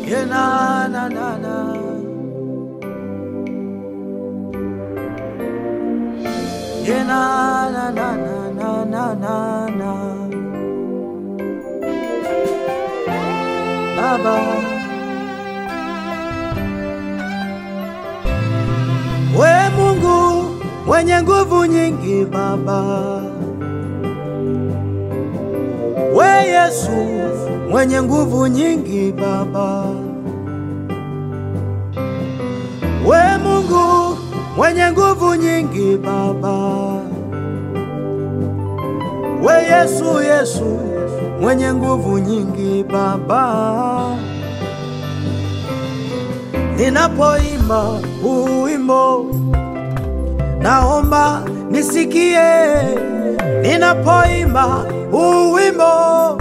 Yeah, na, na, na, na. Yeah, na, na, na, na, na, na, na, na. Baba, we Mungu mwenye nguvu nyingi, Baba, we Yesu mwenye nguvu nyingi, Baba, we Mungu mwenye nguvu nyingi, Baba, we Yesu, Yesu mwenye nguvu nyingi, Baba. Ninapoimba huu wimbo, naomba nisikie. Ninapoimba huu wimbo,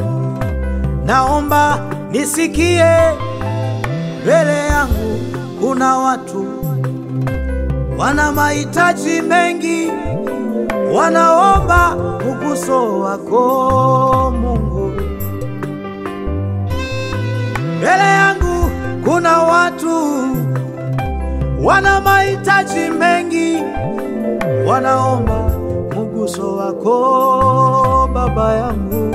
naomba nisikie. Mbele yangu kuna watu wana mahitaji mengi, wanaomba uguso wako Mungu. Mbele yangu kuna watu wana mahitaji mengi, wanaomba mguso wako Baba yangu.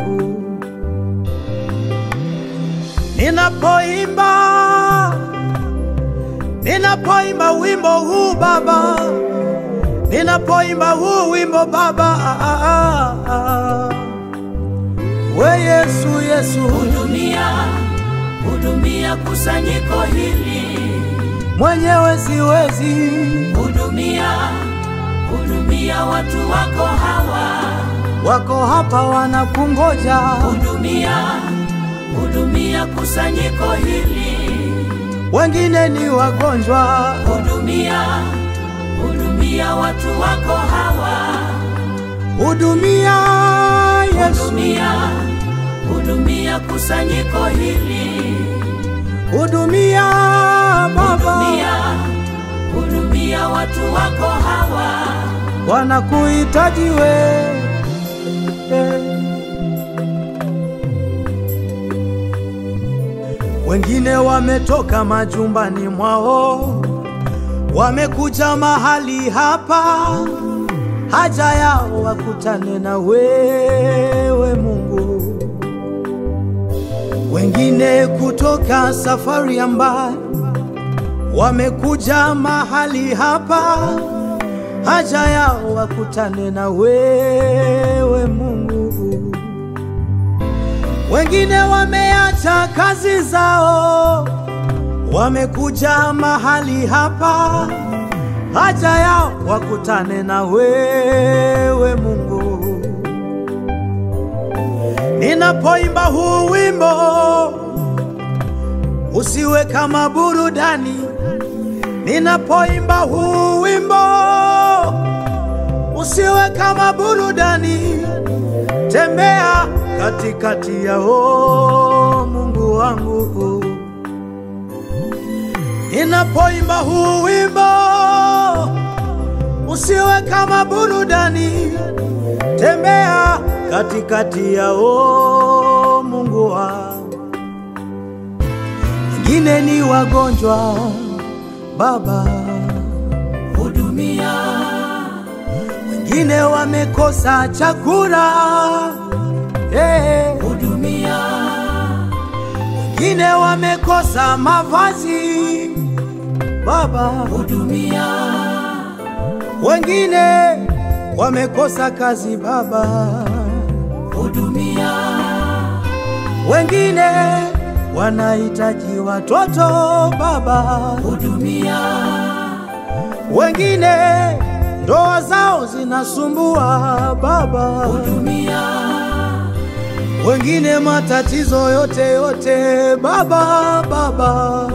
Ninapoimba, ninapoimba wimbo huu Baba, ninapoimba huu wimbo Baba, ah, ah, ah. we Yesu, Yesu Hudumia, hudumia kusanyiko hili, mwenyewe siwezi, hudumia, hudumia watu wako hawa, wako hapa wanakungoja, hudumia, hudumia kusanyiko hili, wengine ni wagonjwa, hudumia, hudumia watu wako hawa, hudumia Yesu, hudumia, hudumia kusanyiko hili, hudumia Baba, hudumia, hudumia watu wako hawa. wanakuhitaji we Wengine wametoka majumbani mwao, wamekuja mahali hapa, haja yao wakutane na wewe Mungu. Wengine kutoka safari ya mbali, wamekuja mahali hapa, haja yao wakutane na wewe Mungu. Wengine wameacha kazi zao, wamekuja mahali hapa, haja yao wakutane na wewe Mungu. Ninapoimba huu wimbo, usiwe kama burudani. Ninapoimba huu wimbo, usiwe kama burudani. Tembea katikati yao, Mungu wangu. Ninapoimba huu wimbo, usiwe kama burudani. Tembea katikati yao, Mungu wangu. Wengine ni wagonjwa, Baba, Hudumia, wengine wamekosa chakula, eh, hudumia, wengine wamekosa mavazi, Baba, hudumia, wengine wamekosa kazi, Baba, hudumia, wengine wanahitaji watoto, Baba, hudumia, wengine ndoa zao zinasumbua, Baba, hudumia, wengine matatizo yote yote, Baba, Baba,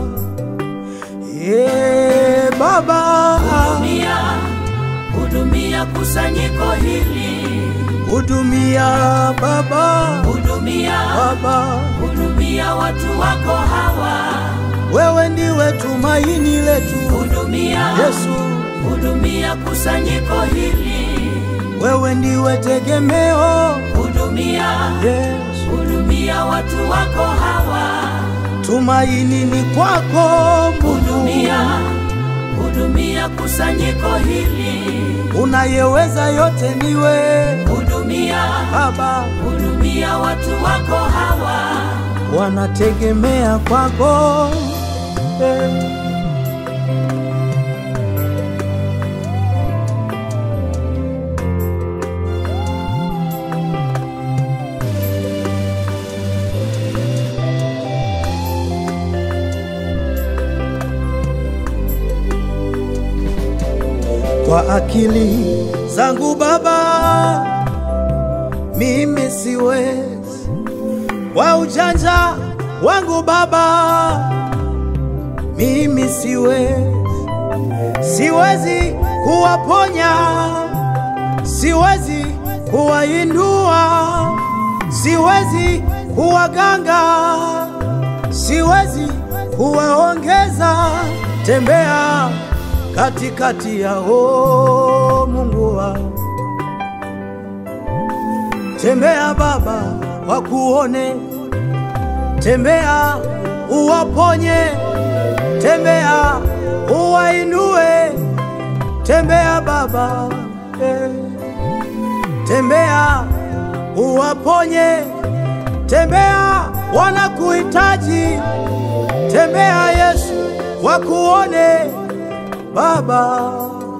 yeah, Baba, hudumia, hudumia kusanyiko hili, hudumia Baba, hudumia, Baba, hudumia watu wako hawa, wewe ndiwe tumaini letu, hudumia, Yesu, hudumia kusanyiko hili, wewe ndiwe tegemeo, hudumia, Yesu, hudumia watu wako hawa, tumaini ni kwako Mungu, hudumia, hudumia kusanyiko hili, unayeweza yote niwe hudumia, Baba, hudumia watu wako hawa, wanategemea kwako eh. kwa akili zangu Baba, mimi siwezi, kwa ujanja wangu Baba, mimi siwezi, siwezi kuwaponya, siwezi kuwainua, siwezi kuwaganga, siwezi kuwaongeza. Tembea katikati yao Mungu wangu, tembea Baba wakuone, tembea uwaponye, tembea uwainue, tembea Baba eh. tembea uwaponye, tembea wanakuhitaji, tembea Yesu wakuone Baba,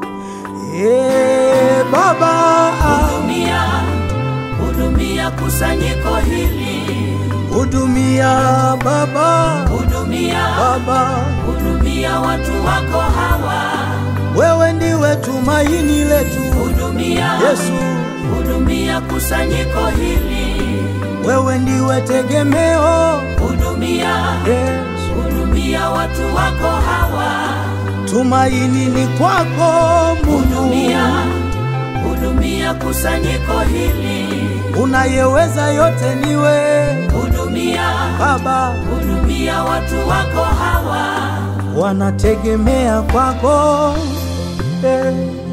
eh, Baba, hudumia, hudumia kusanyiko hili, hudumia Baba, hudumia, Baba, hudumia watu wako hawa, wewe ndiwe tumaini letu hudumia, Yesu, hudumia kusanyiko hili, wewe ndiwe tegemeo hudumia, Yesu, hudumia watu wako hawa, tumaini ni kwako Mungu, hudumia, hudumia kusanyiko hili, unayeweza yote niwe hudumia, Baba, hudumia watu wako hawa, wanategemea kwako eh,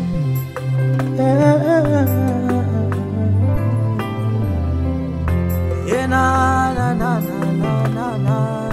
eh, eh, na, na, na, na, na, na, na.